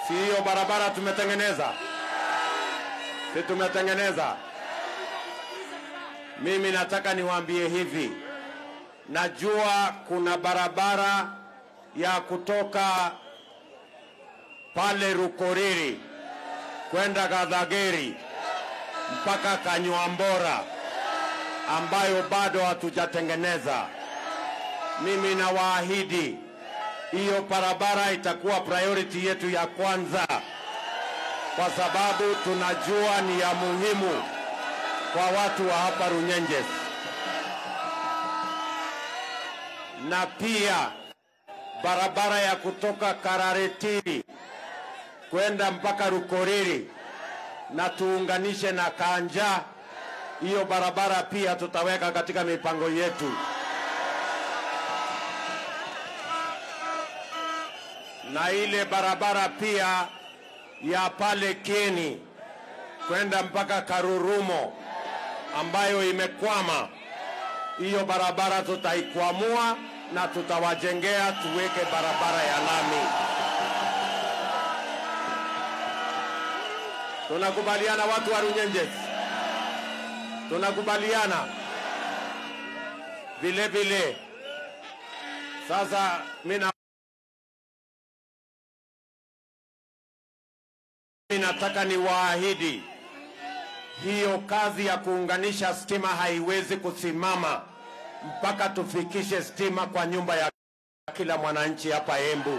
Si hiyo barabara tumetengeneza? Si tumetengeneza? Mimi nataka niwaambie hivi, najua kuna barabara ya kutoka pale Rukoriri kwenda Gadhageri mpaka Kanywambora ambayo bado hatujatengeneza. Mimi nawaahidi hiyo barabara itakuwa priority yetu ya kwanza, kwa sababu tunajua ni ya muhimu kwa watu wa hapa Runyenjes, na pia barabara ya kutoka Kararetiri kwenda mpaka Rukoriri na tuunganishe na Kanja. Hiyo barabara pia tutaweka katika mipango yetu. na ile barabara pia ya pale Kieni kwenda mpaka Karurumo ambayo imekwama, hiyo barabara tutaikwamua na tutawajengea tuweke barabara ya lami. Tunakubaliana watu wa Runyenjes? Tunakubaliana vile vile. Sasa mimi nataka niwaahidi hiyo kazi ya kuunganisha stima haiwezi kusimama mpaka tufikishe stima kwa nyumba ya kila mwananchi hapa Embu.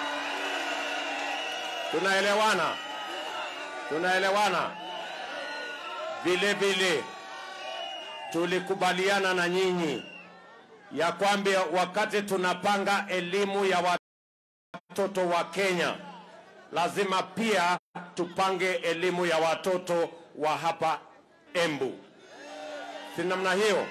Tunaelewana? Tunaelewana? Vile vile tulikubaliana na nyinyi ya kwamba wakati tunapanga elimu ya watoto wa Kenya lazima pia tupange elimu ya watoto wa hapa Embu. Si namna hiyo?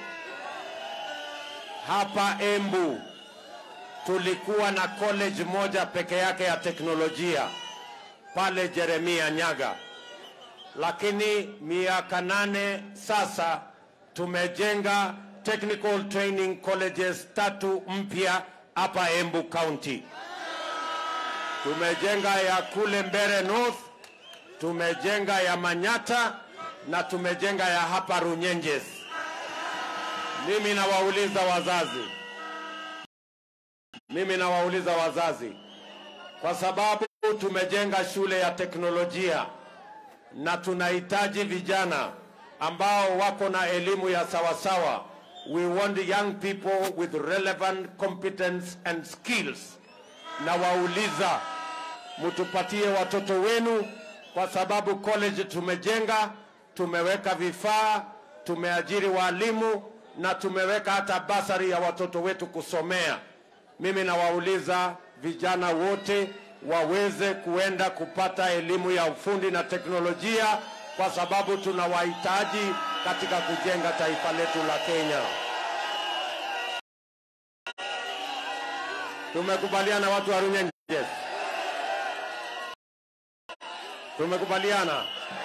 Hapa Embu tulikuwa na college moja peke yake ya teknolojia pale Jeremia Nyaga, lakini miaka nane sasa tumejenga technical training colleges tatu mpya hapa Embu County. Tumejenga ya kule Mbere North, tumejenga ya Manyata na tumejenga ya hapa Runyenjes. Mimi nawauliza wazazi, mimi nawauliza wazazi, kwa sababu tumejenga shule ya teknolojia na tunahitaji vijana ambao wako na elimu ya sawasawa. We want young people with relevant competence and skills. Na wauliza mtupatie watoto wenu, kwa sababu college tumejenga, tumeweka vifaa, tumeajiri walimu na tumeweka hata basari ya watoto wetu kusomea. Mimi nawauliza vijana wote waweze kuenda kupata elimu ya ufundi na teknolojia, kwa sababu tunawahitaji katika kujenga taifa letu la Kenya. Tumekubaliana watu wa Runyenjes? Tumekubaliana.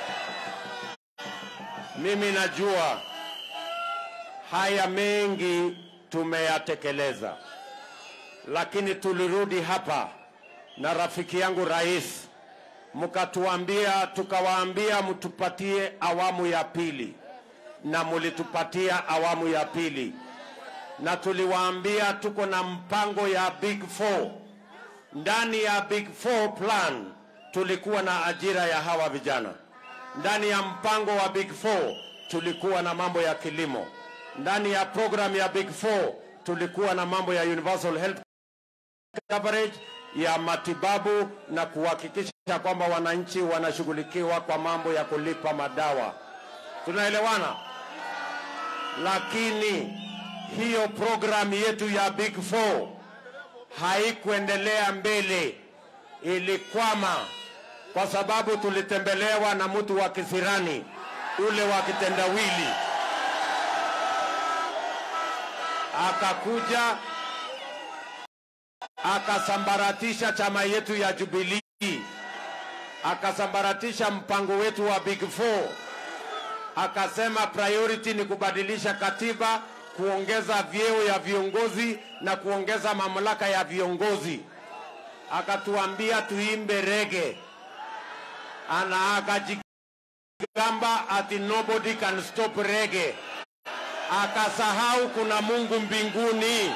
Mimi najua haya mengi tumeyatekeleza, lakini tulirudi hapa na rafiki yangu rais, mkatuambia, tukawaambia mtupatie awamu ya pili, na mulitupatia awamu ya pili, na tuliwaambia tuko na mpango ya Big Four. Ndani ya Big Four plan tulikuwa na ajira ya hawa vijana. Ndani ya mpango wa Big Four tulikuwa na mambo ya kilimo. Ndani ya program ya Big Four tulikuwa na mambo ya universal health coverage ya matibabu na kuhakikisha kwamba wananchi wanashughulikiwa kwa mambo ya kulipa madawa. Tunaelewana? Lakini hiyo programu yetu ya Big Four haikuendelea mbele, ilikwama kwa sababu tulitembelewa na mtu wa kisirani ule wa kitendawili, akakuja akasambaratisha chama yetu ya Jubilee, akasambaratisha mpango wetu wa Big Four, akasema priority ni kubadilisha katiba, kuongeza vyeo ya viongozi na kuongeza mamlaka ya viongozi. Akatuambia tuimbe rege ana akajigamba ati nobody can stop reggae, akasahau kuna Mungu mbinguni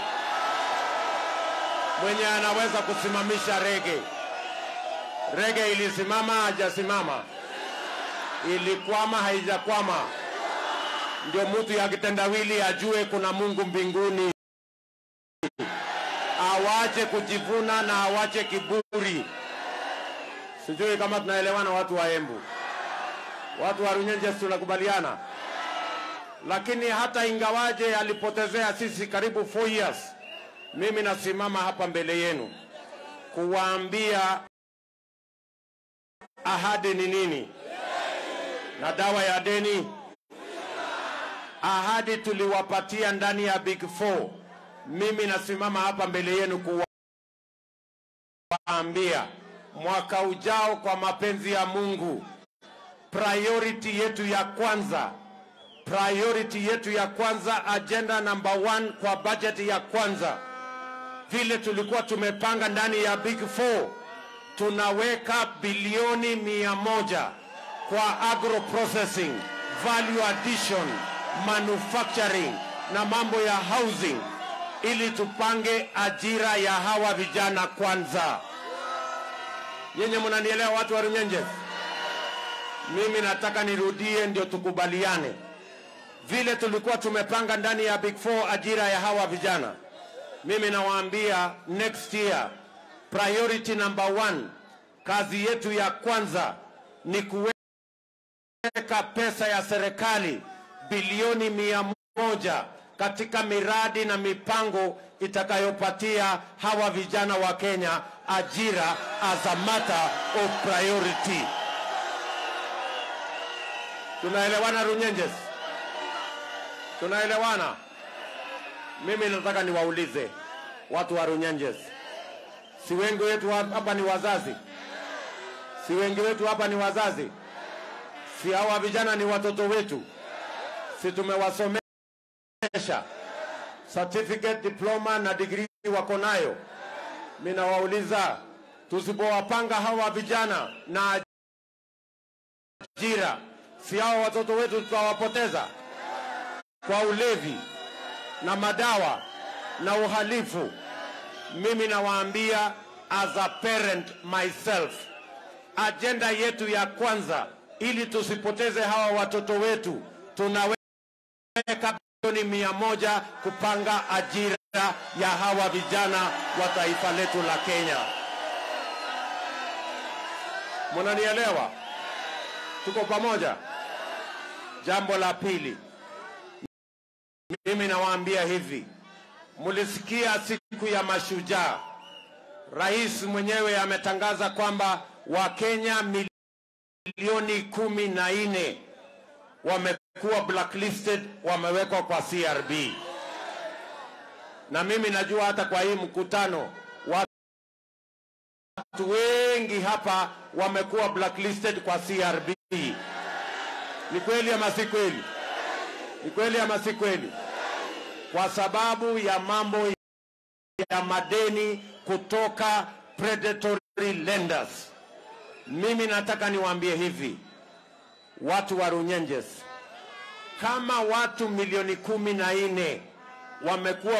mwenye anaweza kusimamisha rege. Rege ilisimama hajasimama, ilikwama haijakwama. Ndio mtu ya kitendawili ajue kuna Mungu mbinguni, awache kujivuna na awache kiburi. Sijui kama tunaelewana, watu wa Embu, watu wa Runyenjes, tunakubaliana. Lakini hata ingawaje alipotezea sisi karibu 4 years mimi nasimama hapa mbele yenu kuwaambia ahadi ni nini na dawa ya deni. Ahadi tuliwapatia ndani ya Big Four. Mimi nasimama hapa mbele yenu kuwaambia mwaka ujao, kwa mapenzi ya Mungu, priority yetu ya kwanza, priority yetu ya kwanza, agenda number one kwa budget ya kwanza vile tulikuwa tumepanga ndani ya Big Four, tunaweka bilioni mia moja kwa agro processing, value addition, manufacturing na mambo ya housing, ili tupange ajira ya hawa vijana kwanza. Nyenye mnanielewa, watu wa Runyenjes? Mimi nataka nirudie, ndio tukubaliane vile tulikuwa tumepanga ndani ya Big Four ajira ya hawa vijana mimi nawaambia next year priority number one, kazi yetu ya kwanza ni kuweka pesa ya serikali bilioni mia moja katika miradi na mipango itakayopatia hawa vijana wa Kenya ajira as a matter of priority. Tunaelewana Runyenjes? Tunaelewana? Mimi nataka niwaulize watu wa Runyenjes, si wengi wetu hapa ni wazazi? Si wengi wetu hapa ni wazazi? Si hawa vijana ni watoto wetu? Si tumewasomesha certificate, diploma na degree wako nayo? Mimi nawauliza, tusipowapanga hawa vijana na ajira, si hawa watoto wetu tutawapoteza kwa ulevi na madawa na uhalifu. Mimi nawaambia as a parent myself, ajenda yetu ya kwanza, ili tusipoteze hawa watoto wetu, tunaweka bilioni mia moja kupanga ajira ya hawa vijana wa taifa letu la Kenya. Mnanielewa? Tuko pamoja? Jambo la pili, mimi nawaambia hivi, mulisikia siku ya mashujaa, rais mwenyewe ametangaza kwamba Wakenya milioni kumi na nne wamekuwa blacklisted, wamewekwa kwa CRB, na mimi najua hata kwa hii mkutano watu wengi hapa wamekuwa blacklisted kwa CRB. Ni kweli ama si kweli? Ni kweli ama si kweli? Kwa sababu ya mambo ya madeni kutoka predatory lenders. Mimi nataka niwaambie hivi, watu wa Runyenjes, kama watu milioni kumi na nne wamekuwa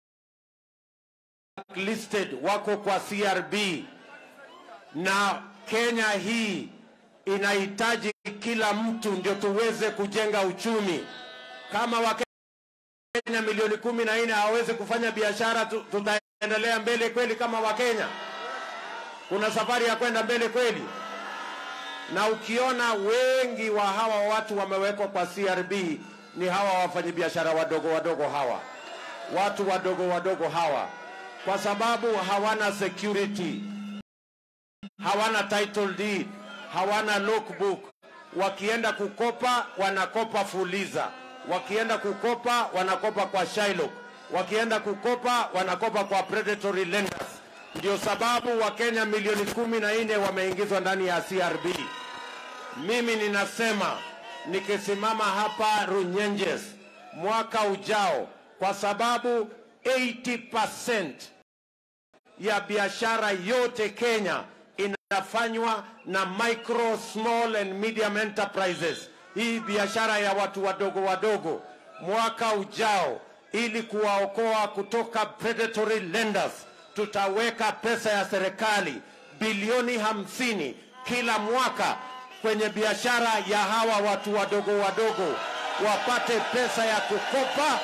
blacklisted, wako kwa CRB na Kenya hii inahitaji kila mtu ndio tuweze kujenga uchumi. Kama Wakenya milioni kumi na nne hawawezi kufanya biashara, tu- tutaendelea mbele kweli kama Wakenya? Kuna safari ya kwenda mbele kweli? Na ukiona wengi wa hawa watu wamewekwa kwa CRB ni hawa wafanyabiashara wadogo wadogo hawa, watu wadogo wadogo hawa, kwa sababu hawana security hawana title deed, hawana logbook. Wakienda kukopa wanakopa Fuliza, wakienda kukopa wanakopa kwa Shylock, wakienda kukopa wanakopa kwa predatory lenders. Ndio sababu Wakenya milioni kumi na nne wameingizwa ndani ya CRB. Mimi ninasema nikisimama hapa Runyenjes mwaka ujao, kwa sababu 80% ya biashara yote Kenya inafanywa na micro small and medium enterprises, hii biashara ya watu wadogo wadogo, mwaka ujao, ili kuwaokoa kutoka predatory lenders, tutaweka pesa ya serikali bilioni hamsini kila mwaka kwenye biashara ya hawa watu wadogo wadogo, wapate pesa ya kukopa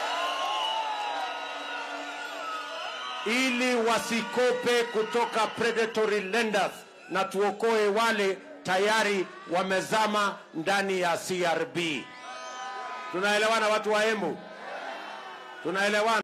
ili wasikope kutoka predatory lenders na tuokoe wale tayari wamezama ndani ya CRB. Tunaelewana watu wa Embu? Tunaelewana?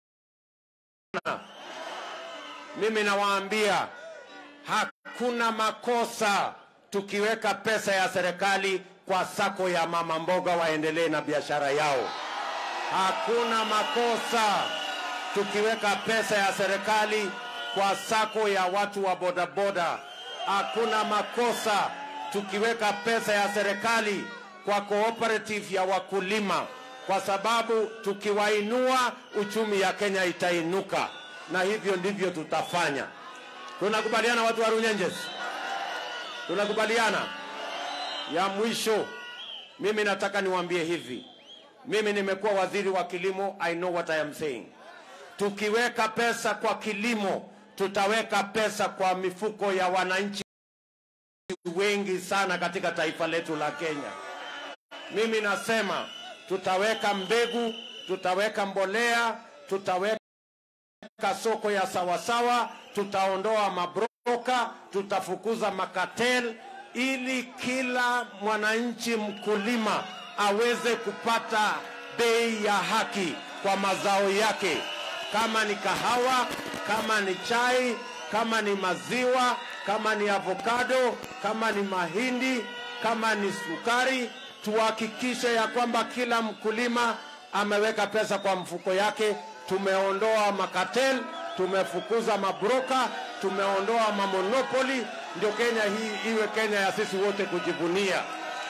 Mimi nawaambia hakuna makosa tukiweka pesa ya serikali kwa sako ya mama mboga waendelee na biashara yao. Hakuna makosa tukiweka pesa ya serikali kwa sako ya watu wa bodaboda. Hakuna makosa tukiweka pesa ya serikali kwa cooperative ya wakulima, kwa sababu tukiwainua uchumi ya Kenya itainuka, na hivyo ndivyo tutafanya. Tunakubaliana watu wa Runyenjes? Tunakubaliana? Ya mwisho, mimi nataka niwaambie hivi, mimi nimekuwa waziri wa kilimo, I know what I am saying. Tukiweka pesa kwa kilimo, tutaweka pesa kwa mifuko ya wananchi wengi sana katika taifa letu la Kenya. Mimi nasema tutaweka mbegu, tutaweka mbolea, tutaweka soko ya sawasawa, tutaondoa mabroka, tutafukuza makatel, ili kila mwananchi mkulima aweze kupata bei ya haki kwa mazao yake, kama ni kahawa, kama ni chai, kama ni maziwa, kama ni avocado, kama ni mahindi, kama ni sukari. Tuhakikishe ya kwamba kila mkulima ameweka pesa kwa mfuko yake. Tumeondoa makatel, tumefukuza mabroka, tumeondoa mamonopoli, ndio Kenya hii iwe Kenya ya sisi wote kujivunia.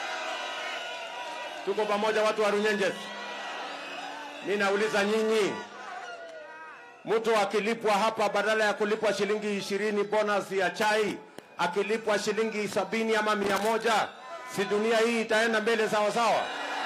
Tuko pamoja, watu wa Runyenjes? Mi nauliza nyinyi, mtu akilipwa hapa badala ya kulipwa shilingi ishirini bonus ya chai, akilipwa shilingi sabini ama mia moja, si dunia hii itaenda mbele sawa sawa?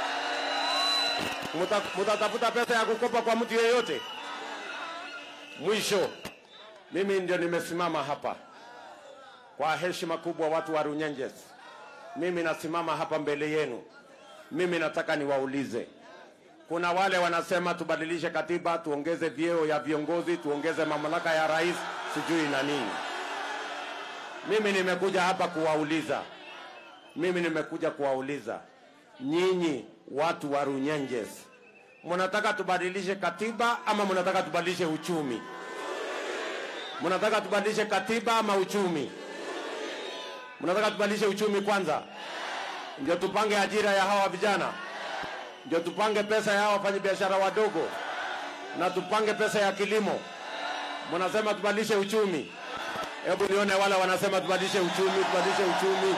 Muta- Mutatafuta pesa ya kukopa kwa mtu yeyote? Mwisho, mimi ndio nimesimama hapa kwa heshima kubwa, watu wa Runyenjes, mimi nasimama hapa mbele yenu. Mimi nataka niwaulize, kuna wale wanasema tubadilishe katiba, tuongeze vyeo ya viongozi, tuongeze mamlaka ya rais, sijui na nini. Mimi nimekuja hapa kuwauliza, mimi nimekuja kuwauliza nyinyi watu wa Runyenjes, mnataka tubadilishe katiba ama mnataka tubadilishe uchumi? Mnataka tubadilishe katiba ama uchumi? Mnataka tubadilishe uchumi kwanza, ndio tupange ajira ya hawa vijana, ndio tupange pesa ya hawa wafanyabiashara wadogo, na tupange pesa ya kilimo. Mnasema tubadilishe uchumi. Hebu nione wale wanasema tubadilishe uchumi, tubadilishe uchumi.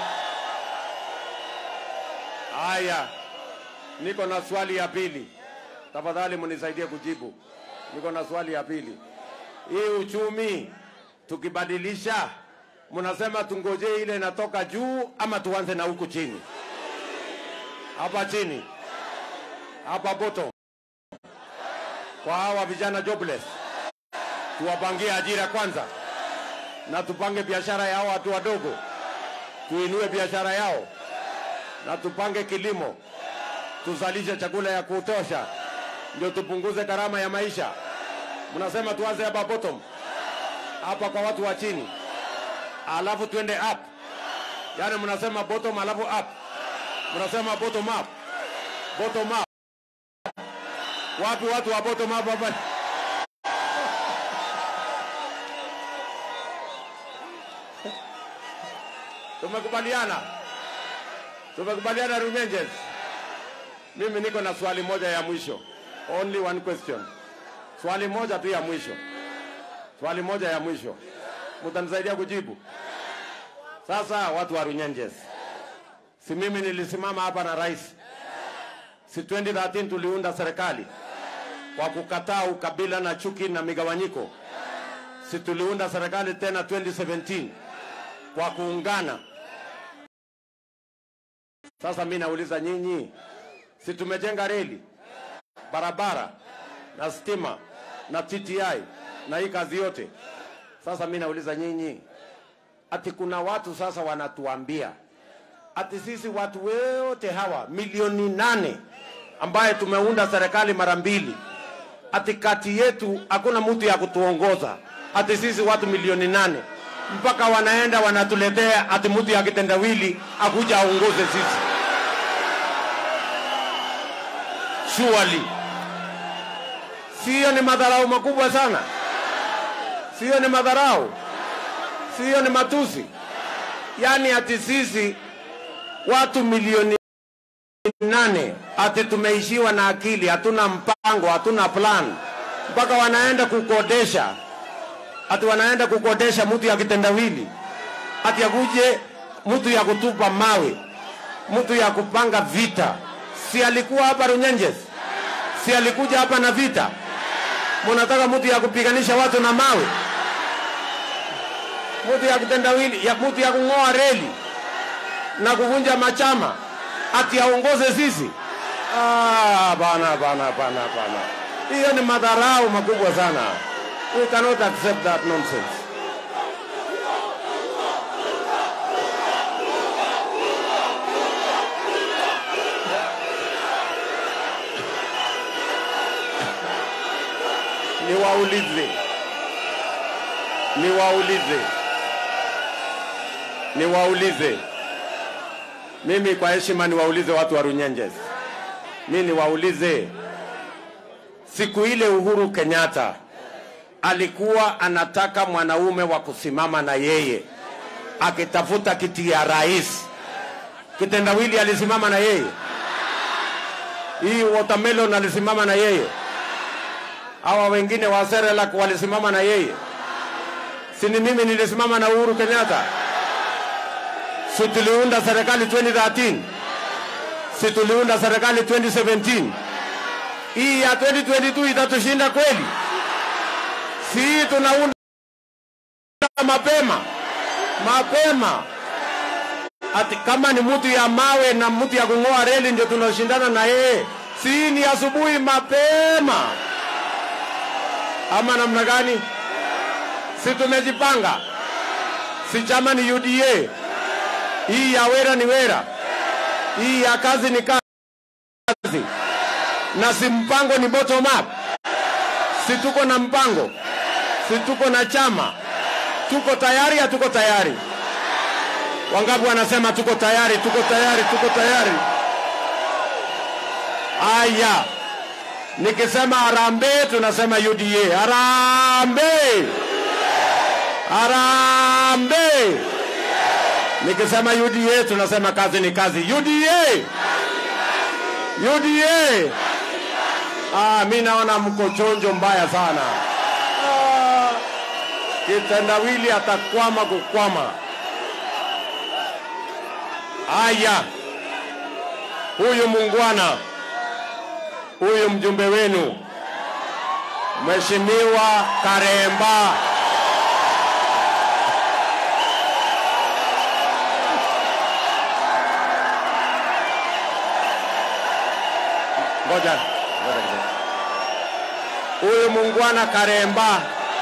Haya, niko na swali ya pili, tafadhali mnisaidie kujibu. Niko na swali ya pili. Hii uchumi tukibadilisha, mnasema tungojee ile inatoka juu ama tuanze na huku chini? Hapa chini, hapa bottom, kwa hawa vijana jobless, tuwapangie ajira kwanza, na tupange biashara ya hawa watu wadogo, tuinue biashara yao na tupange kilimo, tuzalishe chakula ya kutosha, ndio tupunguze gharama ya maisha. Mnasema tuanze hapa bottom, hapa kwa watu wa chini, alafu tuende up. Yaani mnasema bottom alafu up, mnasema bottom up, bottom up. Wapi watu wa bottom up hapa? Tumekubaliana? Tumekubaliana Runyenjes? Mimi niko na swali moja ya mwisho. Only one question. Swali moja tu ya mwisho. Swali moja ya mwisho. Mtanisaidia kujibu? Sasa watu wa Runyenjes. Si mimi nilisimama hapa na rais. Si 2013 tuliunda serikali kwa kukataa ukabila na chuki na migawanyiko. Si tuliunda serikali tena 2017 kwa kuungana. Sasa mi nauliza nyinyi, si tumejenga reli, barabara na stima na TTI na hii kazi yote? Sasa mi nauliza nyinyi, ati kuna watu sasa wanatuambia ati sisi watu wote hawa milioni nane ambaye tumeunda serikali mara mbili, ati kati yetu hakuna mtu ya kutuongoza, ati sisi watu milioni nane mpaka wanaenda wanatuletea ati mtu ya kitendawili akuja aongoze sisi. Surely siyo ni madharau makubwa sana? Siyo ni madharau? Siyo ni matusi? Yaani ati sisi watu milioni nane ati tumeishiwa na akili, hatuna mpango, hatuna plan, mpaka wanaenda kukodesha, ati wanaenda kukodesha mtu ya kitendawili, ati akuje mtu ya kutupa mawe, mtu ya kupanga vita. Si alikuwa hapa Runyenjes? Si alikuja hapa na vita? Munataka mtu ya kupiganisha watu na mawe, mtu ya kitendawili, ya mtu ya kung'oa reli na kuvunja machama ati aongoze sisi? Ah, bana bana bana bana, hiyo ni madharau makubwa sana. We cannot accept that nonsense. Niwaulize, niwaulize, niwaulize mimi kwa heshima niwaulize watu wa Runyenjes, mi niwaulize, siku ile Uhuru Kenyatta alikuwa anataka mwanaume wa kusimama na yeye akitafuta kiti ya rais, kitendawili alisimama na yeye, hii watermelon alisimama na yeye, hawa wengine wa Serelak walisimama na yeye, si ni mimi nilisimama na Uhuru Kenyatta? si tuliunda serikali 2013 si tuliunda serikali 2017 hii ya 2022 itatushinda kweli si hii tunaunda mapema mapema ati kama ni mtu ya mawe na mtu ya kung'oa reli ndio tunashindana na yeye si hii ni asubuhi mapema ama namna gani si tumejipanga si chama ni UDA hii ya wera ni wera, hii ya kazi ni kazi, na si mpango ni bottom up. Si tuko na mpango, si tuko na chama, tuko tayari, hatuko tayari? Wangapi wanasema tuko tayari, tuko tayari, tuko tayari? Aya, nikisema harambee, tunasema UDA. Harambee, harambee. Nikisema UDA tunasema kazi ni kazi. UDA, UDA. Ah, mi naona mko chonjo mbaya sana. Ah, kitendawili atakwama kukwama. Aya, huyu mungwana, huyu mjumbe wenu Mheshimiwa Karemba ngoja ngoja kidogo. Huyu mungwana Karemba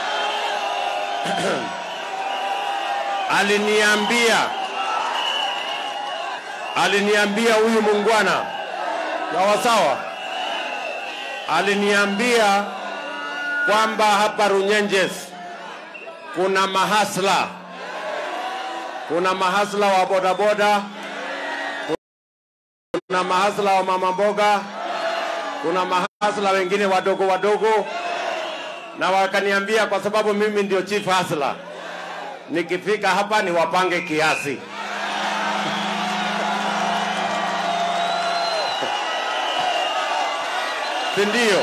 aliniambia aliniambia huyu mungwana sawa sawa, aliniambia kwamba hapa Runyenjes kuna mahasla, kuna mahasla wa bodaboda, kuna mahasla wa mama mboga, kuna mahasla wengine wadogo wadogo, na wakaniambia kwa sababu mimi ndio chief hasla, nikifika hapa niwapange kiasi. si ndio?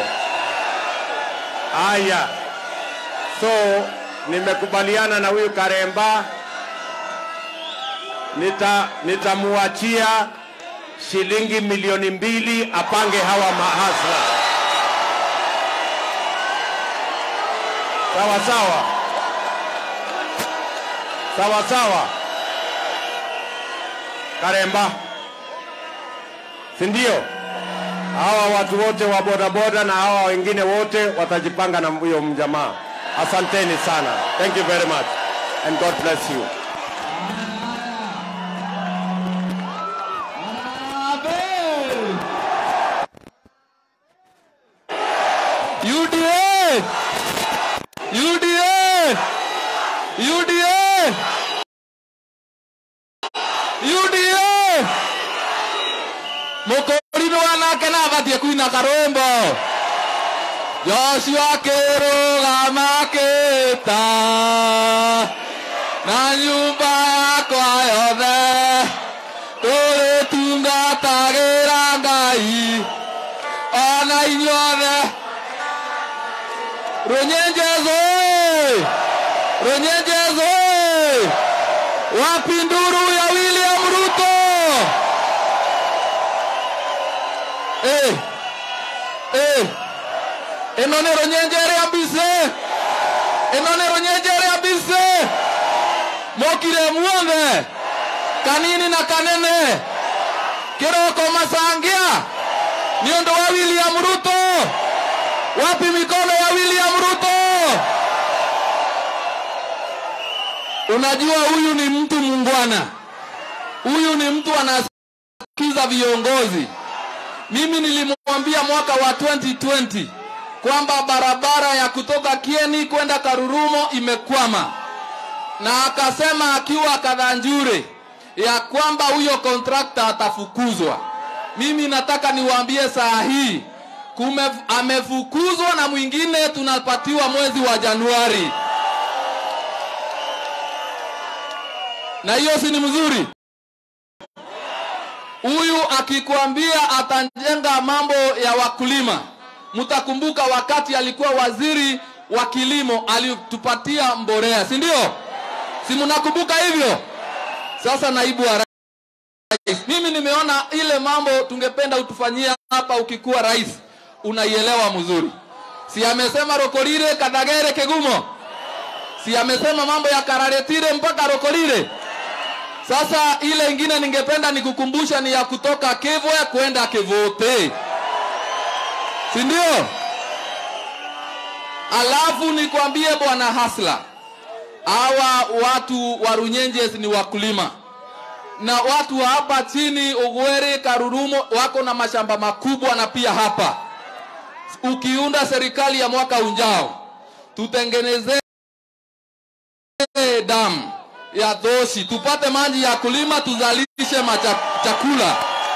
Haya, so nimekubaliana na huyu Karemba, nita nitamuachia shilingi milioni mbili apange hawa mahasla. Sawa sawa, sawa sawa. Karemba, si ndio? Hawa watu wote wa bodaboda na hawa wengine wote watajipanga na huyo mjamaa. Asanteni sana. Thank you very much and God bless you. UDA! UDA! UDA! UDA! Mũkũri nake na abatie kuina karũmbo Joshua kĩrũgama kĩta na nyũmba yakwa yothe tũrĩtungatagĩra Ngai ona inyuothe Runyenjezo! Runyenjezo! Wapi nduru ya William Ruto? Eh. Eh. Eno ni runyenjere ambise. Eno ni runyenjere ambise. Mokire muothe. Kanini na kanene. Kiroko masangia. Ni ũndũ wa William Ruto. Wapi mikono ya William Ruto? Unajua huyu ni mtu mungwana, huyu ni mtu anasikiza viongozi. Mimi nilimwambia mwaka wa 2020 kwamba barabara ya kutoka Kieni kwenda Karurumo imekwama, na akasema akiwa Kadhanjure ya kwamba huyo kontrakta atafukuzwa. Mimi nataka niwaambie saa hii kume, amefukuzwa na mwingine tunapatiwa mwezi wa Januari, na hiyo si ni mzuri? Huyu akikwambia atajenga mambo ya wakulima, mtakumbuka wakati alikuwa waziri wa kilimo alitupatia mborea, si ndio? Si mnakumbuka hivyo? Sasa naibu wa rais, mimi nimeona ile mambo tungependa utufanyia hapa ukikuwa rais unaielewa mzuri. Si amesema Rokorire, Kadagere, Kegumo? Si amesema mambo ya Kararetire mpaka Rokorire? Sasa ile ingine ningependa nikukumbusha ni ya kutoka Kevwe kwenda Kevote, si ndio? Alafu nikwambie bwana Hasla, hawa watu wa Runyenjes ni wakulima na watu wa hapa chini Ugwere, Karurumo wako na mashamba makubwa na pia hapa ukiunda serikali ya mwaka ujao tutengeneze damu ya Dhoshi tupate maji ya kulima tuzalishe macha, chakula.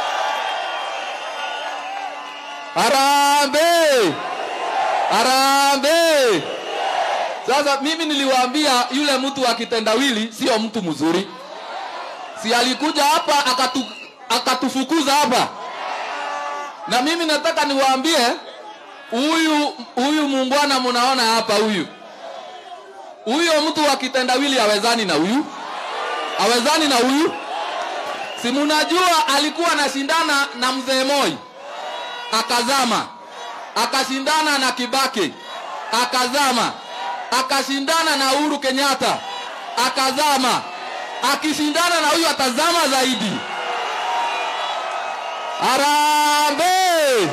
Harambee! Harambee! Sasa mimi niliwaambia yule mtu wa kitendawili sio mtu mzuri, si alikuja hapa akatu, akatufukuza hapa, na mimi nataka niwaambie huyu huyu muungwana munaona hapa, huyu huyo mtu wa kitendawili hawezani na huyu, hawezani na huyu. Si munajua alikuwa anashindana na mzee Moi akazama, akashindana na Kibaki akazama, akashindana na Uhuru Kenyatta akazama, akishindana na huyu atazama zaidi. Harambee!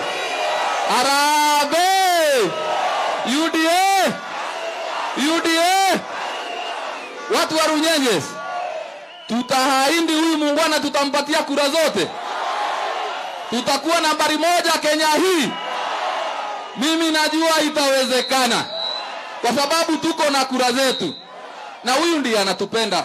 Harambee! UDA! UDA! Watu wa Runyenjes, tutahaindi huyu muungwana, tutampatia kura zote, tutakuwa nambari moja Kenya hii. Mimi najua itawezekana, kwa sababu tuko na kura zetu, na huyu ndiye anatupenda,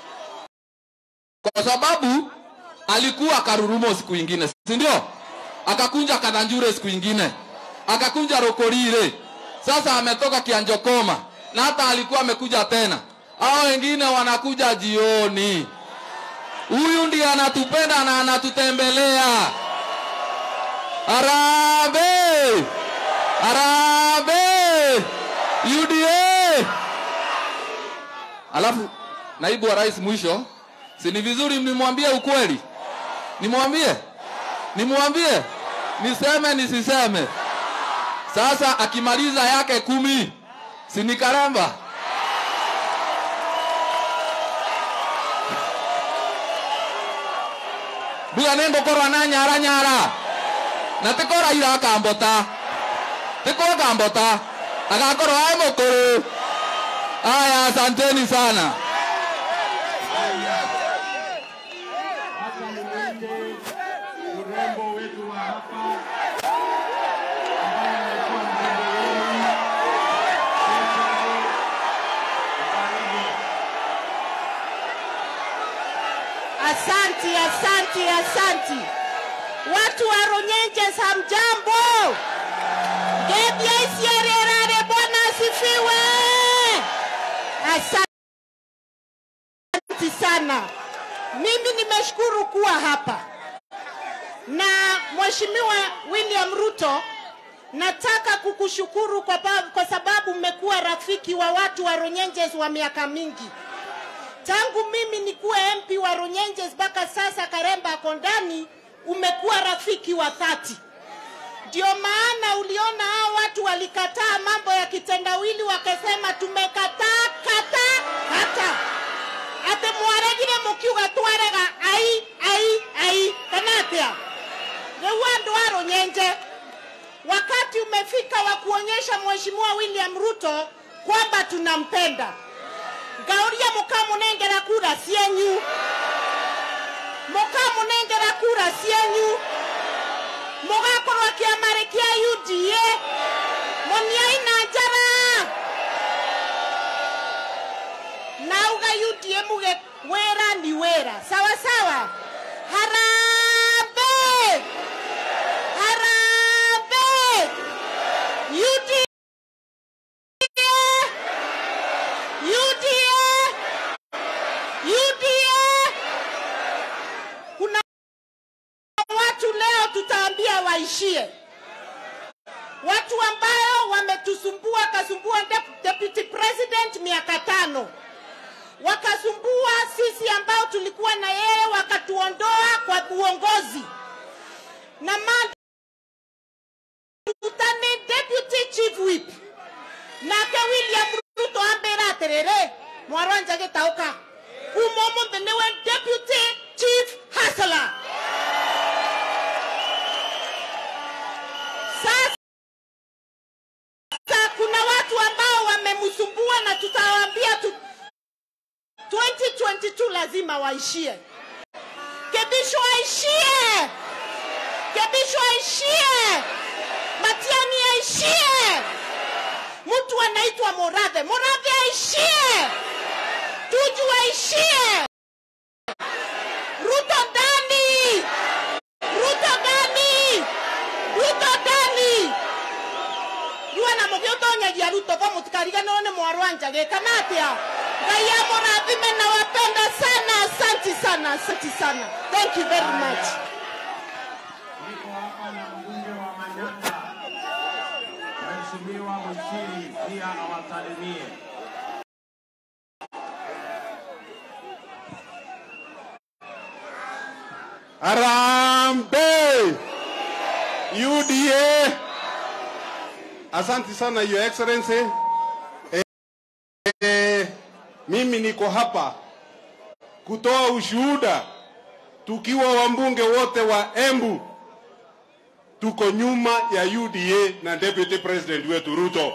kwa sababu alikuwa Karurumo siku ingine, si ndio? Akakunja Kadhanjure siku ingine, akakunja Rokorire, sasa ametoka Kianjokoma na hata alikuwa amekuja tena. Hao wengine wanakuja jioni. Huyu ndiye anatupenda na anatutembelea. Harambee! Harambee! UDA! Alafu naibu wa rais mwisho, si ni vizuri mnimwambie ukweli? Nimwambie? Nimwambie? Niseme nisiseme? Sasa akimaliza yake kumi, si ni karamba? mbuga nä ngå korwo na nyara nyara na tä korwo ira akambota tä korwo akambota agakorwo aä må kå rå aya asanteni sana urembo wetu wa hapa ambaye amekuwa mrembo wenu Asanti, asanti, asanti. Watu wa Runyenjes hamjambo. Gebia isiererare, Bwana asifiwe. Asanti sana. Mimi nimeshukuru kuwa hapa na Mheshimiwa William Ruto, nataka kukushukuru kwa, ba- kwa sababu mmekuwa rafiki wa watu wa Runyenjes wa miaka mingi tangu mimi nikuwe MP wa Runyenjes mpaka sasa Karemba ako ndani, umekuwa rafiki wa dhati. Ndio maana uliona hao watu walikataa mambo ya kitendawili, wakasema tumekataa kata kata ate mwaregire mukiuga twarega ai ai ai kana atia riu andu a Runyenje wakati umefika wa kuonyesha Mheshimiwa William Ruto kwamba tunampenda ngauria mukamunengera kura cienyu mukamunengera kura cienyu mugakorwo kiamari kia UDA muniai na njara nauga UDA muge wera ni wera sawa sawa harambe harambe UDA UDA UDA. Kuna watu leo tutaambia waishie, watu ambao wametusumbua, kasumbua dep- deputy president miaka tano, wakasumbua sisi ambao tulikuwa na yeye, wakatuondoa kwa uongozi na ma tutane deputy chief whip nake william ruto ambĩra atĩrĩrĩ mwarwanja gĩtaũka kuma ũmũthĩ nĩwe deputy chief hasla sasa kuna watu ambao wamemsumbua na tutawaambia tu 2022 lazima waishie kebisho aishie kebisho aishie matiani aishie mtu anaitwa Murathe. Murathe aishie, Tuju aishie, Ruto ndani, Ruto ndani, Ruto ndani. Riu na mugi utonyagia Ruto ko mutikariganirwo ni mwarwanja gikana atia ngai amurathime na wapenda sana asanti sana asanti sana thank you very much Niko hapa na mbunge wa Manyata, Mheshimiwa Muchiri, pia awasalimie. Arambe! UDA! Asante sana Your Excellency. Eh, eh, mimi niko hapa kutoa ushuhuda tukiwa wambunge wote wa Embu tuko nyuma ya UDA na Deputy President wetu Ruto,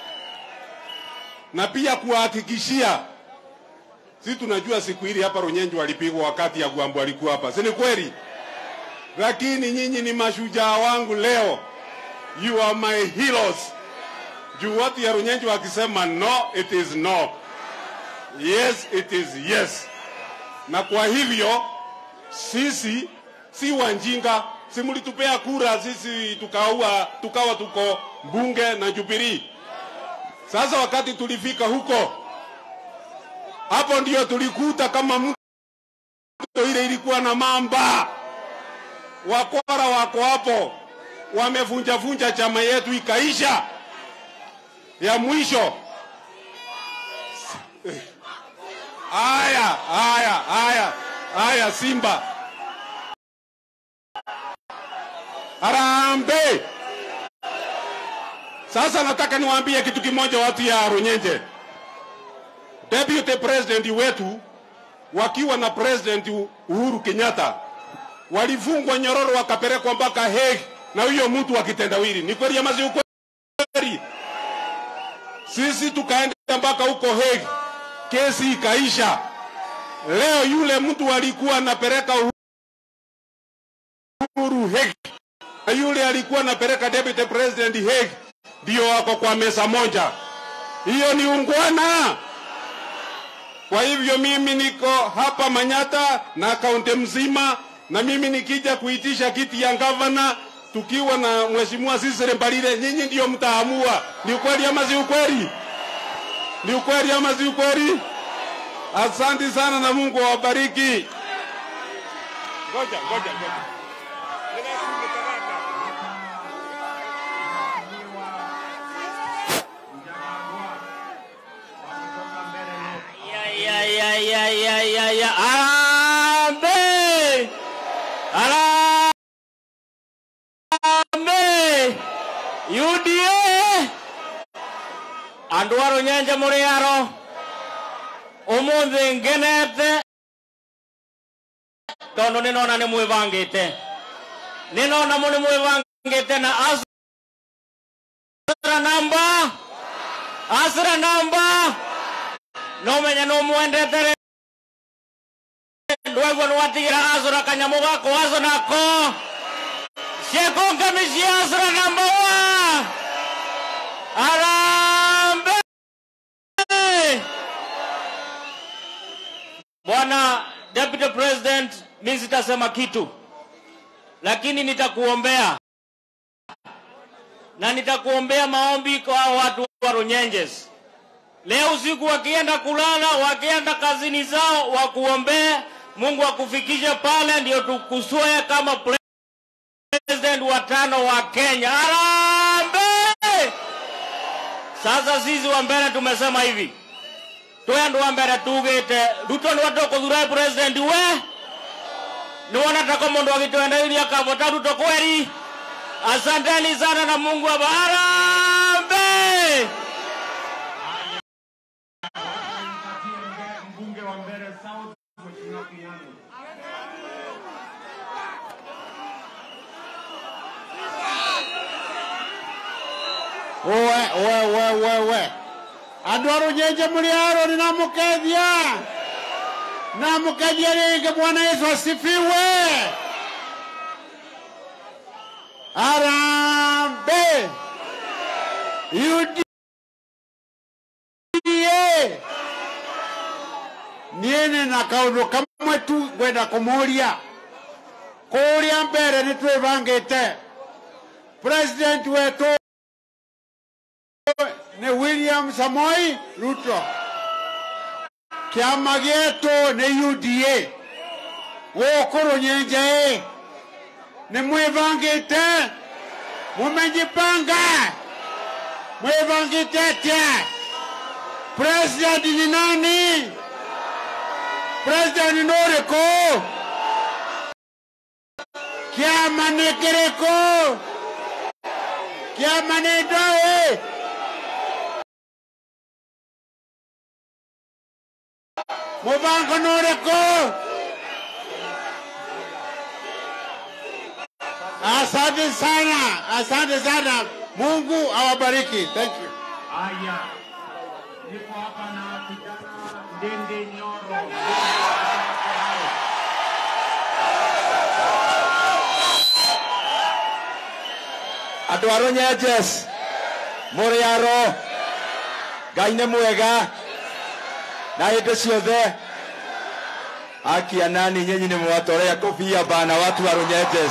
na pia kuwahakikishia si tunajua siku hili hapa Runyenje walipigwa wakati ya Gwambo alikuwa hapa, si ni kweli? Lakini nyinyi ni mashujaa wangu leo, you are my heroes. Juu watu ya Runyenje wakisema no, it is no, yes, it is yes. Na kwa hivyo sisi si wanjinga, si mlitupea kura sisi tukaua, tukawa tuko mbunge na Jubilee. Sasa wakati tulifika huko hapo ndio tulikuta kama mto ile ilikuwa na mamba. Wakora wako hapo wamevunja vunja chama yetu ikaisha. Ya mwisho haya haya haya haya, Simba Harambe. Sasa nataka niwaambie kitu kimoja, watu ya Runyenje deputy president wetu wakiwa na president Uhuru Kenyatta walifungwa nyororo wakapelekwa mpaka Hague na huyo mtu wa kitendawili. Ni kweli ama si ukweli? Sisi tukaenda mpaka huko Hague, kesi ikaisha. Leo yule mtu alikuwa anapeleka Uhuru Hague na yule alikuwa anapeleka deputy president Hague, ndio wako kwa meza moja. Hiyo ni ungwana. Kwa hivyo mimi niko hapa Manyata na kaunti mzima, na mimi nikija kuitisha kiti ya gavana tukiwa na mheshimiwa Cecily Mbalile, nyinyi ndio mtaamua ni ukweli ama si ukweli, ni ukweli ama si ukweli. Asante sana na Mungu awabariki. Ngoja, ngoja, ngoja. Ya, ya, ya, ya, ya, ya, ya. Harambee! Harambee! UDA! Andũ a Rũnyenje mũrĩ aro ũmũthĩ ngenete tondũ nĩ nona nĩ mwĩbangĩte nĩ nona mũ nĩ mwĩbangĩte na asra namba asra namba no menya no mwendete rĩ ndwaigua nĩ watigĩra acũra kanyamũ gako aco nako cieko ngami cia acũra namba wa arambe bwana deputy president mi sitasema kitu lakini nitakuombea na nitakuombea maombi kwa hao watu wa Runyenjes leo usiku wakienda kulala, wakienda kazini zao, wakuombee Mungu akufikishe pale, ndio tukusoe kama president wa tano wa Kenya. Harambee! Sasa sisi wa mbere tumesema hivi, twe andu wa mbere tugite Ruto ni watukuthura president we ni wona tako mundu agitwenderia kavota Ruto kweli. Asanteni sana na Mungu aba harambee! we we we we we andå a rå nyenje må rä aro nä namå namukejia rĩngĩ bwana yesu asifiwe arambe uda niĩ nĩ na kaũndũ kamwe tu ngwenda kũmũria kũrĩa mbere nĩ twĩbangĩte president wetũ nĩ william samoi ruto kĩama gĩtũ nĩ uda gũkũ rũnyenje nĩ mwĩbangĩte mũmenjipanga mwĩbangĩte atĩa president ni nani president nĩ ũrĩkũ kĩama nĩ kĩrĩkũ kĩama nĩ ndoĩ Mubango nĩ ũrĩkũ? Asante sana, asante sana. Mungu awabariki. Thank you. Haya, niko hapa na kijana Ndindi Nyoro. andå a rå nyenjes må rä aro ngai nä mwega na hä ndä ciothe akia nani nyinyi nä mwatorea kofia bana watu wa runyenjes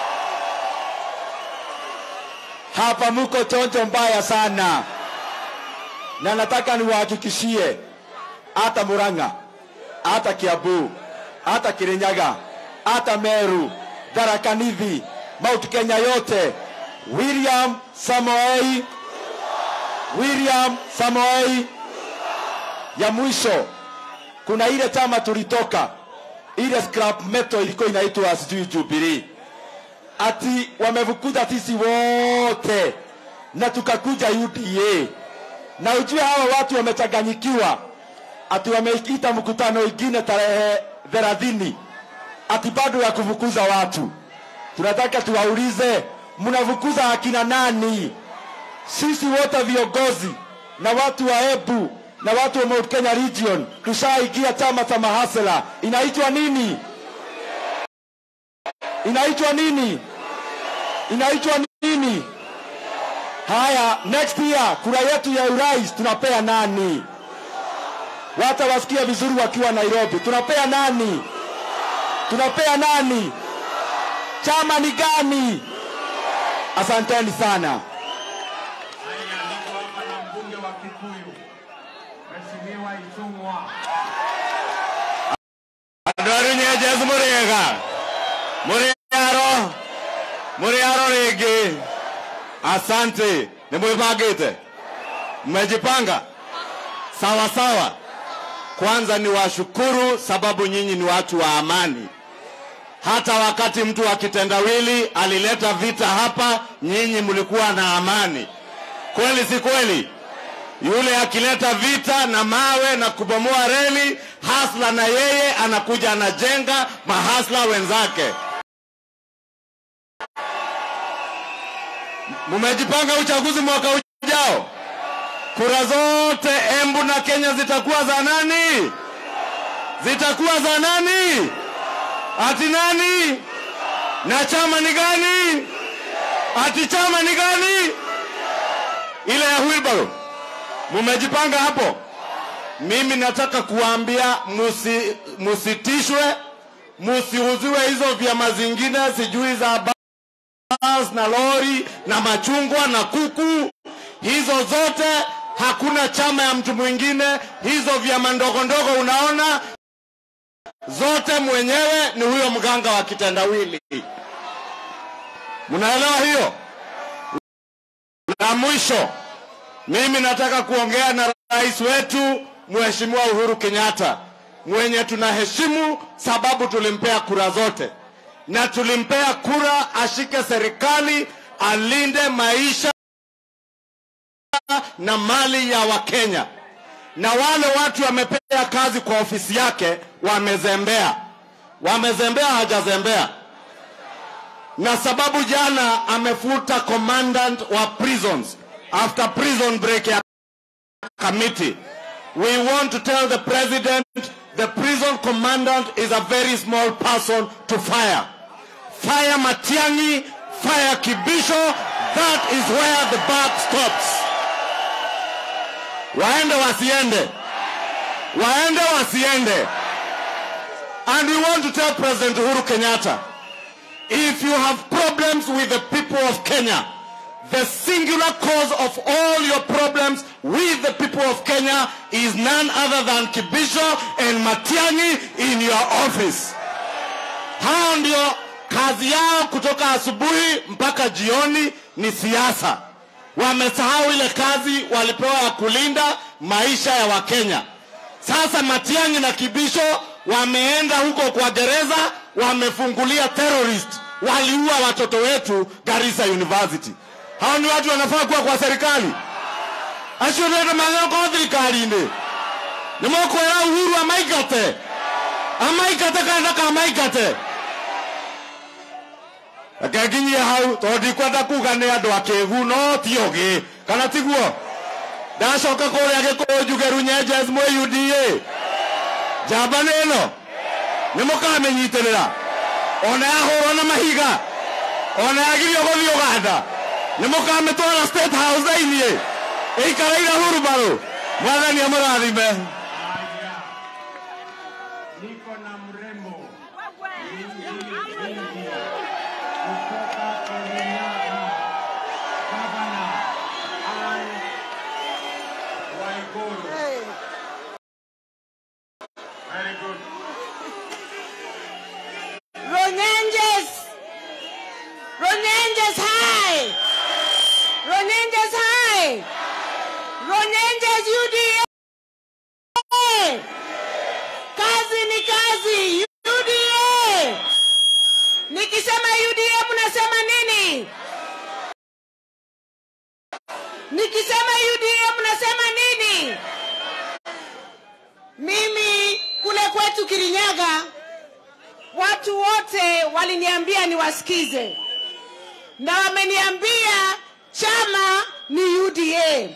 hapa muko chonjo mbaya sana na nataka niwahakikishie hata muranga hata kiambu hata kirinyaga hata meru tharakanithi mount kenya yote william samoei william samoei ya mwisho kuna ile chama tulitoka ile scrap metal ilikuwa inaitwa sijui jubilee ati wamevukuza sisi wote na tukakuja uda na ujue hawa watu wamechanganyikiwa ati wameita mkutano ingine tarehe thelathini ati bado ya kufukuza watu. Tunataka tuwaulize, mnafukuza akina nani? Sisi wote viongozi na watu wa Embu na watu wa Mount Kenya Region tushaingia chama cha mahasela, inaitwa nini? Inaitwa nini? Inaitwa nini? Haya, next year kura yetu ya urais tunapea nani? Wata wasikia vizuri wakiwa Nairobi, tunapea nani? Tunapea nani? Chama ni gani? Asanteni sana. Haya, niko hapa na mbunge wa Kikuyu, Mheshimiwa Ichung'wa. andå a rä nyenjes må rä ega må rä aro må rä aro rä ngä asante nä mwä bangä te mmejipanga sawa sawa kwanza ni washukuru sababu nyinyi ni watu wa amani hata wakati mtu wa kitendawili alileta vita hapa nyinyi mlikuwa na amani kweli si kweli yule akileta vita na mawe na kubomoa reli, hasla na yeye anakuja anajenga mahasla wenzake. Mumejipanga uchaguzi mwaka ujao, kura zote Embu na Kenya zitakuwa za nani? Zitakuwa za nani? Ati nani? Na chama ni gani? Ati chama ni gani? Ile ya wheelbarrow mumejipanga hapo. Mimi nataka kuwaambia musi, musitishwe, musiuziwe hizo vyama zingine, sijui za bas na lori na machungwa na kuku, hizo zote hakuna chama ya mtu mwingine. Hizo vyama ndogo ndogo unaona zote mwenyewe ni huyo mganga wa kitendawili. Mnaelewa hiyo? La mwisho mimi nataka kuongea na rais wetu Mheshimiwa Uhuru Kenyatta mwenye tunaheshimu, sababu tulimpea kura zote na tulimpea kura ashike serikali, alinde maisha na mali ya Wakenya, na wale watu wamepea kazi kwa ofisi yake wamezembea. Wamezembea, hajazembea na sababu jana amefuta commandant wa prisons after prison break ya committee. We want to tell the president the prison commandant is a very small person to fire. Fire Matiangi, fire Kibisho, that is where the buck stops. Waende wasiende, waende wasiende. And we want to tell President Uhuru Kenyatta, if you have problems with the people of Kenya, the singular cause of all your problems with the people of Kenya is none other than Kibisho and Matiang'i in your office. Hao ndio kazi yao kutoka asubuhi mpaka jioni ni siasa. Wamesahau ile kazi walipewa ya kulinda maisha ya Wakenya. Sasa Matiang'i na Kibisho wameenda huko kwa gereza, wamefungulia terrorist, waliua watoto wetu Garissa University. Hao ni watu wanafaa kuwa kwa serikali acio ndenda mageko thirikari-inĩ nĩ mũkwĩra Uhuru amaingate amaingate kana ndakamaingate reke nginyie hau tondũ ndikwenda kuga nĩ andũ akĩĩgu no ti ũgĩ kana tiguo ndacoka kũrĩa gĩkũyũ njuge runyenjes mwĩ UDA njamba nĩ ĩno nĩ mũkamĩnyitĩrĩra ona yahũrwo na mahiga ona yagirio gũthiĩ Uganda nĩ mũkamĩtwara state house thĩiniĩ ĩikareire hurumbarũ mwathani amũrathime Haya, niko na mrembo kutoka Kirinyaga, gavana Anne Waiguru. Very good. Ronyenjes! Ronyenjes high! Ronyenjes high! Ronyenjes UDA! wote waliniambia niwasikize, na wameniambia chama ni UDA.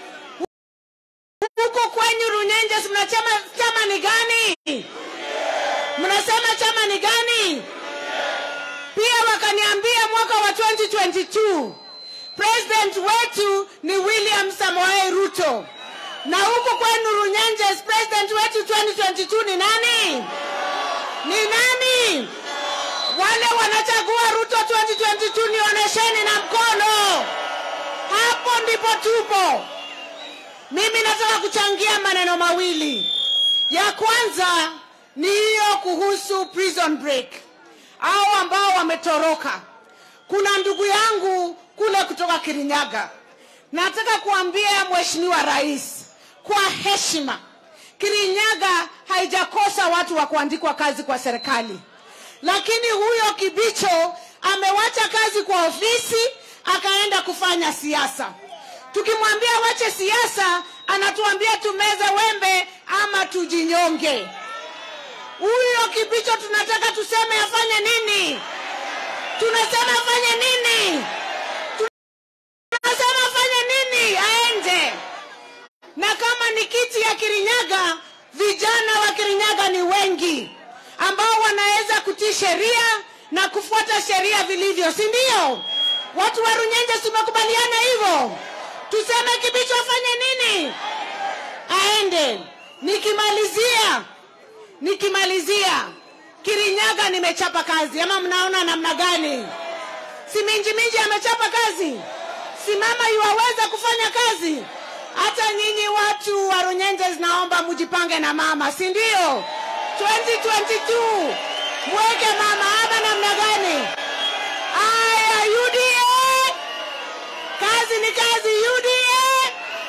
Huko kwenyu Runyenjes mnachama chama ni gani? Mnasema chama ni gani? Pia wakaniambia mwaka wa 2022 president wetu ni William Samoei Ruto, na huko kwenu Runyenjes president wetu 2022 ni nani? Ni nani? Wale wanachagua Ruto 2022 nionyesheni na mkono. Hapo ndipo tupo. Mimi nataka kuchangia maneno mawili. Ya kwanza ni hiyo kuhusu prison break, au ambao wametoroka. Kuna ndugu yangu kule kutoka Kirinyaga, nataka kuambia Mheshimiwa Rais kwa heshima, Kirinyaga haijakosa watu wa kuandikwa kazi kwa serikali, lakini huyo Kibicho amewacha kazi kwa ofisi akaenda kufanya siasa. Tukimwambia wache siasa, anatuambia tumeze wembe ama tujinyonge. Huyo Kibicho tunataka tuseme afanye nini? Tunasema afanye nini? Tunasema afanye nini? Aende. Na kama ni kiti ya Kirinyaga, vijana wa Kirinyaga ni wengi ambao wanaweza kutii sheria na kufuata sheria vilivyo, si ndio? Watu wa Runyenje tumekubaliana hivyo. Tuseme Kibicho afanye nini? Aende. Nikimalizia, nikimalizia, Kirinyaga nimechapa kazi, ama mnaona namna gani? Si Minji Minji amechapa kazi, si mama yuwaweza kufanya kazi? Hata nyinyi watu wa Runyenjes, naomba mujipange na mama, si ndio? 2022 mweke mama ama namna gani? Aya, UDA, kazi ni kazi. UDA,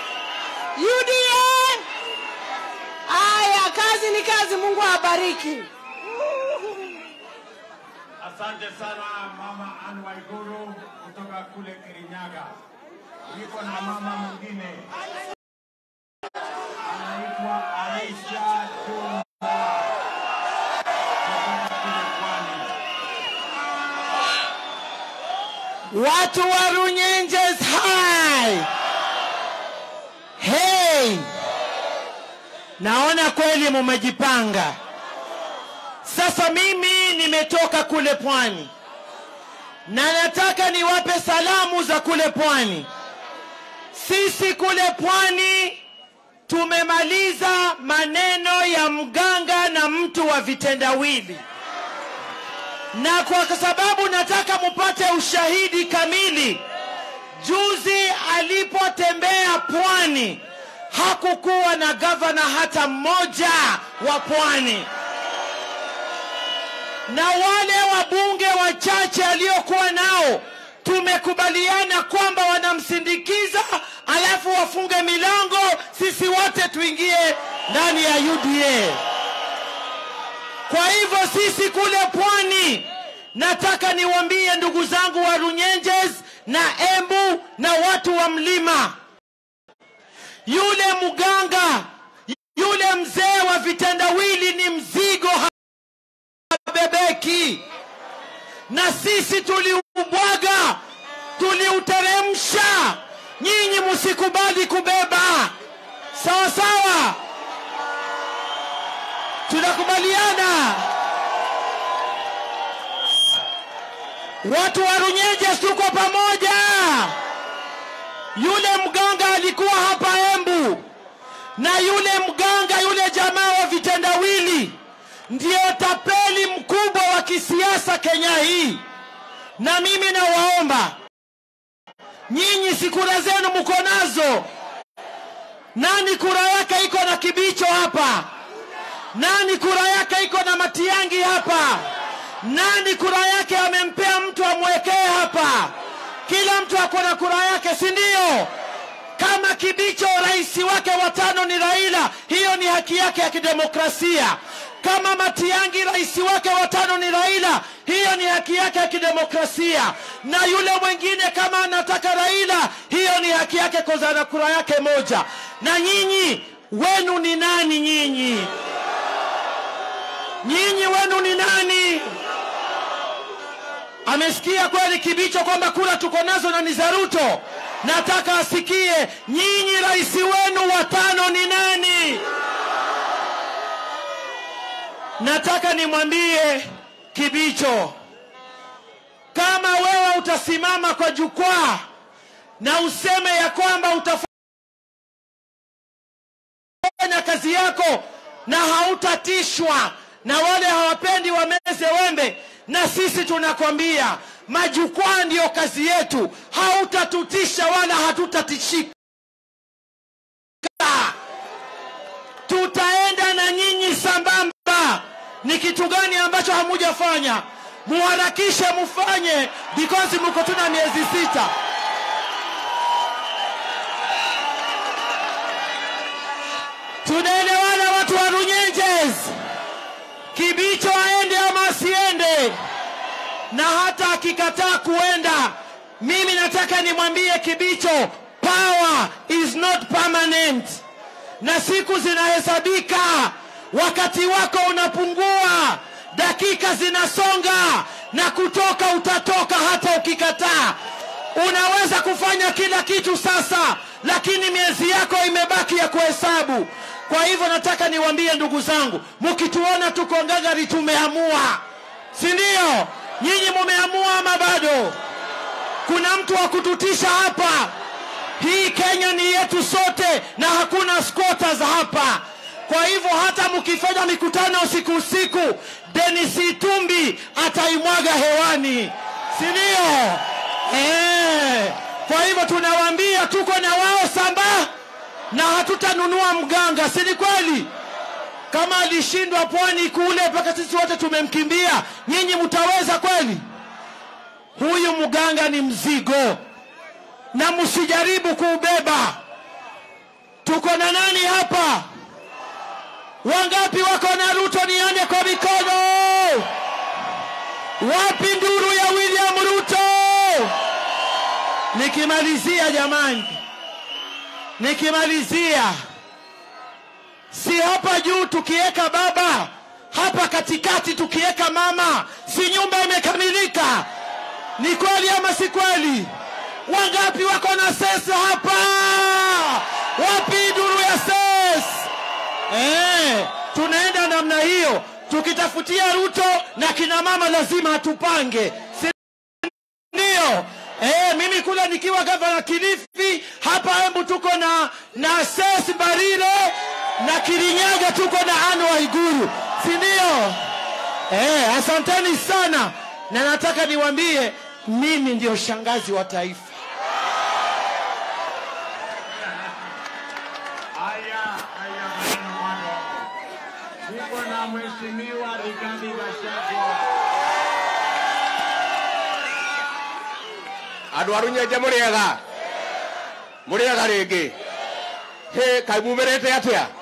UDA. Aya, kazi ni kazi. Mungu awabariki. Asante sana mama Anne Waiguru kutoka kule Kirinyaga. Niko na mama mwingine anaitwa Aisha Juma kutoka kule Pwani. Watu wa Runyenjes hai. Hey. Naona kweli mumejipanga. Sasa mimi nimetoka kule pwani na nataka niwape salamu za kule pwani. Sisi kule pwani tumemaliza maneno ya mganga na mtu wa vitendawili na kwa sababu nataka mupate ushahidi kamili, juzi alipotembea pwani hakukuwa na gavana hata mmoja wa pwani, na wale wabunge wachache aliokuwa nao tumekubaliana kwamba wanamsindikiza, alafu wafunge milango, sisi wote tuingie ndani ya UDA. Kwa hivyo sisi kule pwani, nataka niwaambie ndugu zangu wa Runyenjes na Embu na watu wa mlima, yule mganga, yule mzee wa vitendawili ni mzigo, habebeki. Na sisi tuliubwaga, tuliuteremsha, nyinyi msikubali kubeba. Sawa sawa, tunakubaliana. Watu wa Runyenjes tuko pamoja. Yule mganga alikuwa hapa Embu, na yule mganga, yule jamaa wa vitendawili ndio tapeli mkubwa wa kisiasa Kenya hii. Na mimi nawaomba nyinyi, si kura zenu mko nazo? Nani kura yake iko na Kibicho hapa? Nani kura yake iko na Matiangi hapa? Nani kura yake amempea mtu amwekee hapa? Kila mtu ako na kura yake, si ndio? Kama Kibicho rais wake watano ni Raila, hiyo ni haki yake ya kidemokrasia. Kama Matiangi rais wake watano ni Raila, hiyo ni haki yake ya kidemokrasia. Na yule mwingine kama anataka Raila, hiyo ni haki yake koza na kura yake moja. Na nyinyi wenu ni nani? Nyinyi nyinyi wenu ni nani? amesikia kweli Kibicho kwamba kura tuko nazo na ni za Ruto? Nataka asikie nyinyi, rais wenu wa tano ni nani? Nataka nimwambie Kibicho, kama wewe utasimama kwa jukwaa na useme ya kwamba utafanya kazi yako na hautatishwa na wale hawapendi wameze wembe, na sisi tunakwambia majukwaa ndiyo kazi yetu, hautatutisha wala hatutatishika. Tutaenda na nyinyi sambamba. Ni kitu gani ambacho hamujafanya? Muharakishe mufanye, because mko tuna miezi sita. Tunaelewana watu wa Runyenjes? Kibicho aende ama asiende? Na hata akikataa kuenda, mimi nataka nimwambie Kibicho, power is not permanent, na siku zinahesabika. Wakati wako unapungua, dakika zinasonga, na kutoka utatoka hata ukikataa. Unaweza kufanya kila kitu sasa, lakini miezi yako imebaki ya kuhesabu. Kwa hivyo nataka niwaambie ndugu zangu, mkituona tuko ngangari, tumeamua, si ndio? Nyinyi mumeamua ama bado? Kuna mtu wa kututisha hapa? Hii Kenya ni yetu sote na hakuna squatters hapa. Kwa hivyo hata mkifanya mikutano usiku usiku, Dennis Itumbi ataimwaga hewani, si ndio? Eh, kwa hivyo tunawaambia tuko na wao samba na hatutanunua mganga, si ni kweli? Kama alishindwa pwani kule mpaka sisi wote tumemkimbia, nyinyi mtaweza kweli? Huyu mganga ni mzigo, na msijaribu kuubeba. Tuko na nani hapa? Wangapi wako na Ruto? Nione kwa mikono. Wapi nduru ya William Ruto? Nikimalizia jamani, nikimalizia, si hapa juu tukiweka baba, hapa katikati tukiweka mama, si nyumba imekamilika? Ni kweli ama si kweli? Wangapi wako na sesi hapa? Wapi duru ya ses? Eh, tunaenda namna hiyo tukitafutia Ruto na kina mama lazima atupange, si ndio? Eh, mimi kule nikiwa gavana Kilifi, hapa Embu tuko na na Ses Barire na Kirinyaga tuko na Anne Waiguru, si ndio? Eh, asanteni sana, na nataka niwaambie mimi ndio shangazi wa taifa. Haya, haya maneno bado. Niko na mheshimiwa Rigathi Gachagua. andå a rå nyenje må rä ega må rä ega rä ngä hä kaä mumä rä te atä a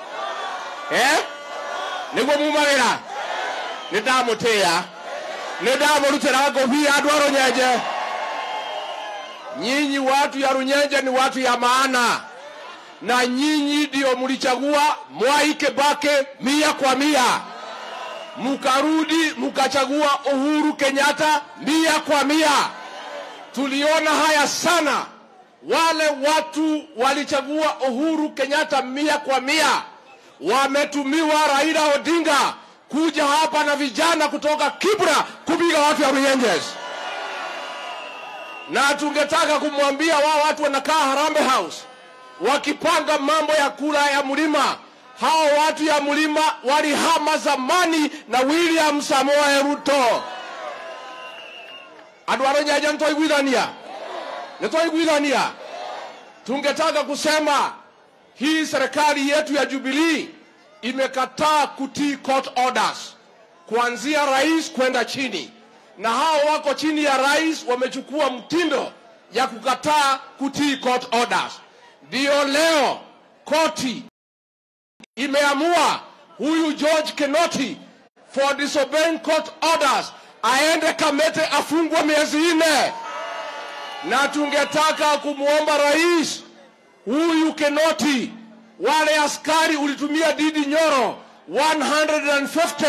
nä guo mumagä ra nä ndamå tä a nä ndamå rutä ra ngåbia andå a rå nyenje nyinyi watu ya runyenje ni watu ya maana na nyinyi ndio mlichagua Mwai Kibaki mia kwa mia, mkarudi mkachagua Uhuru Kenyatta mia kwa mia. Tuliona haya sana, wale watu walichagua Uhuru Kenyatta mia kwa mia, wametumiwa Raila Odinga kuja hapa na vijana kutoka Kibra kupiga watu ya Runyenjes na tungetaka kumwambia wao watu wanakaa Harambee House wakipanga mambo ya kura ya mlima. Hao watu ya mlima walihama zamani na William Samoei Ruto. Andũ a Rũnyenje nĩtwaiguithania, nĩtwaiguithania. Tungetaka kusema hii serikali yetu ya Jubilee imekataa kutii court orders kuanzia rais kwenda chini, na hao wako chini ya rais wamechukua mtindo ya kukataa kutii court orders. Ndiyo leo koti imeamua huyu George Kenoti for disobeying court orders aende Kamete afungwe miezi nne, na tungetaka kumwomba rais huyu Kenoti, wale askari ulitumia Didi Nyoro 150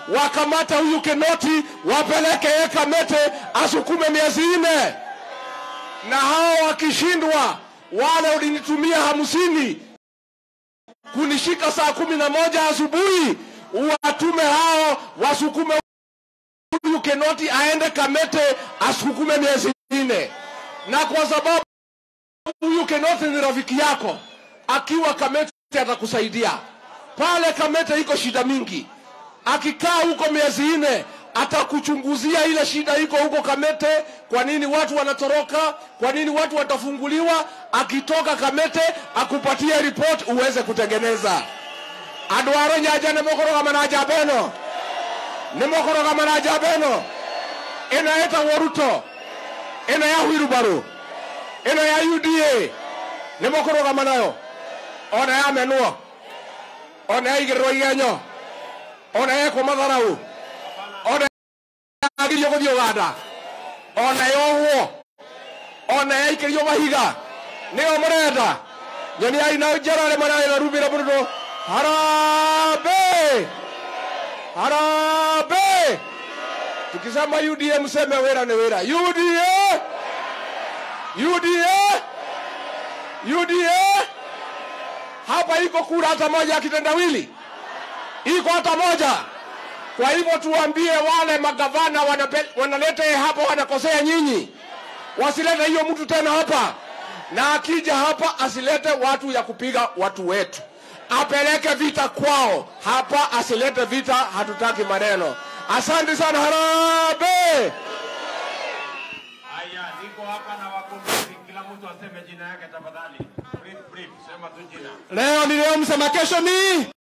wakamata huyu Kinoti wapeleke yeye Kamete asukume miezi nne, na hao wakishindwa, wale ulinitumia hamsini kunishika saa kumi na moja asubuhi, watume hao wasukume huyu Kinoti aende Kamete asukume miezi nne, na kwa sababu huyu Kinoti ni rafiki yako, akiwa Kamete atakusaidia pale. Kamete iko shida mingi, akikaa huko miezi nne atakuchunguzia ile shida iko huko Kamete. Kwa nini watu wanatoroka? Kwa nini watu watafunguliwa? Akitoka Kamete akupatie report uweze kutengeneza. adwaro nyaja nemokoroga manaja beno nemokoroga manaja beno ino etagwo ruto ino ya hwirubaru ino ya uda nemokoroga nayo ona ya menwo ona ya igĩrĩrwo igenyo ona yekwo matharau ona yagirio gũthiĩ ũganda ona yohwo ona yaikĩrio mahiga nĩyo mũrenda nyoniai na njerore manayo na rumĩra mũndũ harambe harambe tukisema uda mseme wĩra nĩ wĩra uda uda uda hapa iko kura hata moja ya kitendawili iko hata moja kwa hivyo tuambie wale magavana wanape- wanaleta yeye hapa wanakosea nyinyi wasilete hiyo mtu tena hapa na akija hapa asilete watu ya kupiga watu wetu apeleke vita kwao hapa asilete vita hatutaki maneno asante sana harabe Haya, niko hapa na wagombezi, kila mtu aseme jina yake tafadhali. Brief, brief, sema tu jina. leo ni leo msema kesho ni